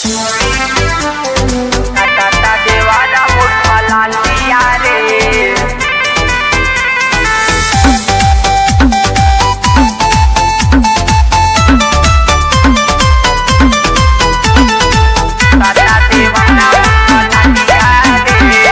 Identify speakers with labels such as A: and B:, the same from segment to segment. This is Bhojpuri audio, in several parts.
A: टाटा देवाला मोठा लालिया रे टाटा देवाला मोठा लालिया रे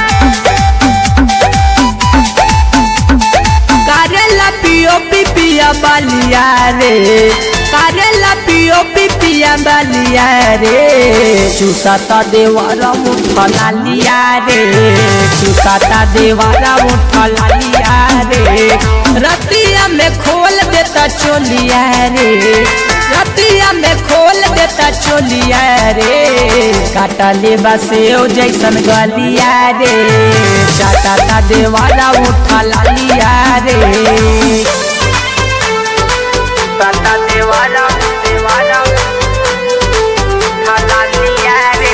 B: करेला पियो पिपिया बालिया रे करेला पियो पिपिया बालिया रे चुसाता देवारा मुठा लालिया रे चुसाता देवारा मुठा लालिया रे रतिया में खोल देता चोलिया रे रतिया में खोल देता चोलिया रे काटा ले बसे ओ जैसन गलिया रे चाटा देवारा उठा लालिया रे
A: टाटा देवाला देवाला मोठा लालिया रे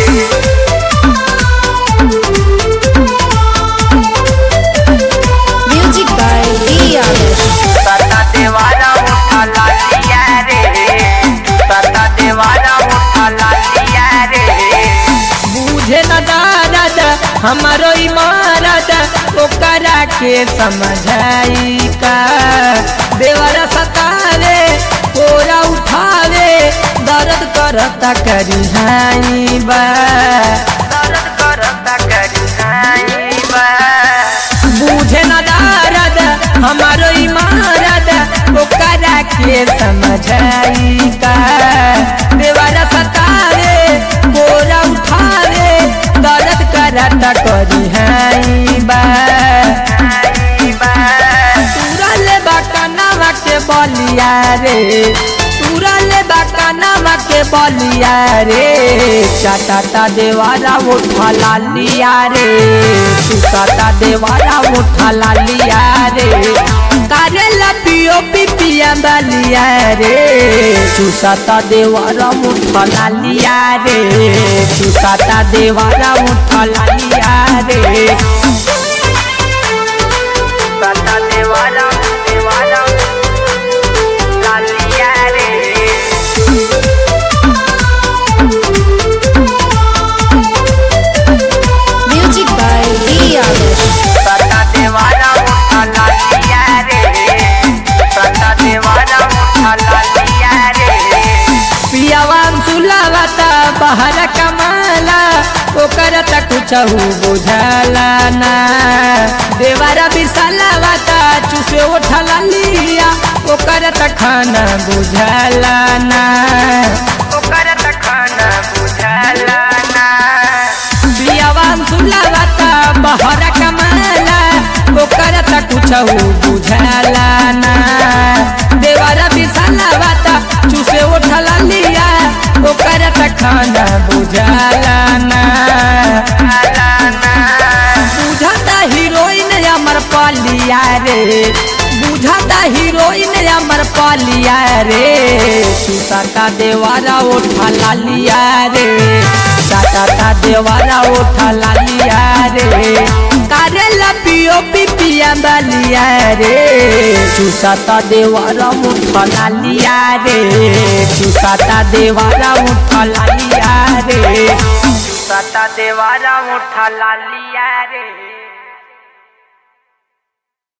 C: Music by D.R.
A: टाटा देवाला मोठा लालिया रे टाटा देवाला मोठा लालिया रे
B: बुझे न दादा हमारो इमारत ओकरा के समझाई का देवरा सतावे कोरा उठावे दर्द करता करी हाई बा
A: दर्द करता करी नाई बा
B: बुझे न दारद हमारो इमारत ओकरा के समझाई का देवरा सतावे कोरा उठावे दर्द करता करी हाई बा
A: नाई बा
B: तुरल बकनवा के बलिया रे तुरल बकनवा के बलिया रे चाटाटा देवारा उठा लालिया रे सुसाता देवारा उठा लालिया रे करेला पियो पिपिया बलिया रे चुसाता देवारा उठा लालिया रे चुसाता देवारा उठा लालिया रे
A: टाटा देवाला देवाला लालिया रे
C: Music by D.R.
A: टाटा देवाला मोठा लालिया रे टाटा देवाला मोठा लालिया रे
B: पियावान सुलावता बाहर कमाला ओकर त कुछ बुझाला ना देवारा बिसलावता चुसे उठला लिया ओकर त खाना बुझाला ना
A: ओकर त खाना बुझाला ना
B: पियावान सुलावता बाहर कमाला ओकर त कुछ बुझाला ना देवारा बिसलावता चुसे उठला लिया ओकर त खाना बुझाला ना
A: ला ना
B: बुझाता हीरोइन अमर पालिया रे बुझाता हीरोइन अमर पालिया रे सुसाता देवारा उठा लालिया रे साटा देवारा उठा लालिया रे करेला पियो पिपिया बलिया रे चुसाता देवारा उठा लालिया रे चुसाता देवारा उठा लालिया रे
A: टाटा देवाला मोठा लालिया रे